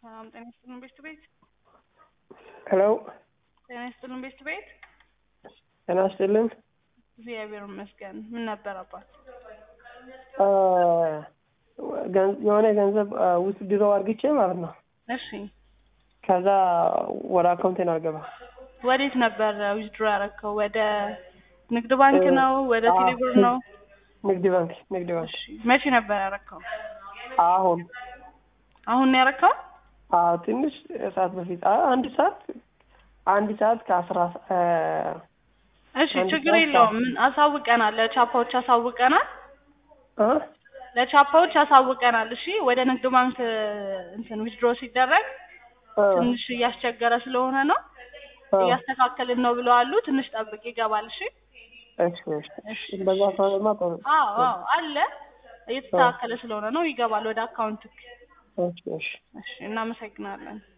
ሰላም ጤና ይስጥልን ቤት ቤት ሄሎ ጤና ይስጥልን ቤት ቤት ጤና ይስጥልን። እግዚአብሔር ይመስገን። ምን ነበር አባት? አ፣ ገን- የሆነ ገንዘብ ውስጥ ድሮ አርግቼ ማለት ነው። እሺ ከዛ ወደ አካውንቴን አልገባ ወዴት ነበር ዊዝድሮ ያደረግከው? ወደ ንግድ ባንክ እ፣ ነው? ወደ አ፣ ቴሌብር ነው? ንግድ ባንክ ንግድ ባንክ እሺ መቼ ነበር ያደረግከው? አሁን አሁን ነው ያደረግከው? አ፣ ትንሽ ሰዓት በፊት አ፣ አንድ ሰዓት አንድ ሰዓት ከአስራ አ፣ እሺ አንድ ችግር ሰዓት የለውም። ምን አሳውቀናል፣ ለቻፓዎች አሳውቀናል፣ አ፣ ለቻፓዎች አሳውቀናል። እሺ ወደ ንግድ ባንክ እንትን ዊዝድሮ ሲደረግ አ፣ ትንሽ እያስቸገረ ስለሆነ ነው አ፣ እያስተካከልን ነው ብለዋሉ። ትንሽ ጠብቅ ይገባል። እሺ እሺ እሺ በዛ ከሆነማ ጥሩ። አዎ አዎ አለ እየተስተካከለ ስለሆነ ነው ይገባል ወደ አካውንት። እሺ እሺ እሺ እናመሰግናለን።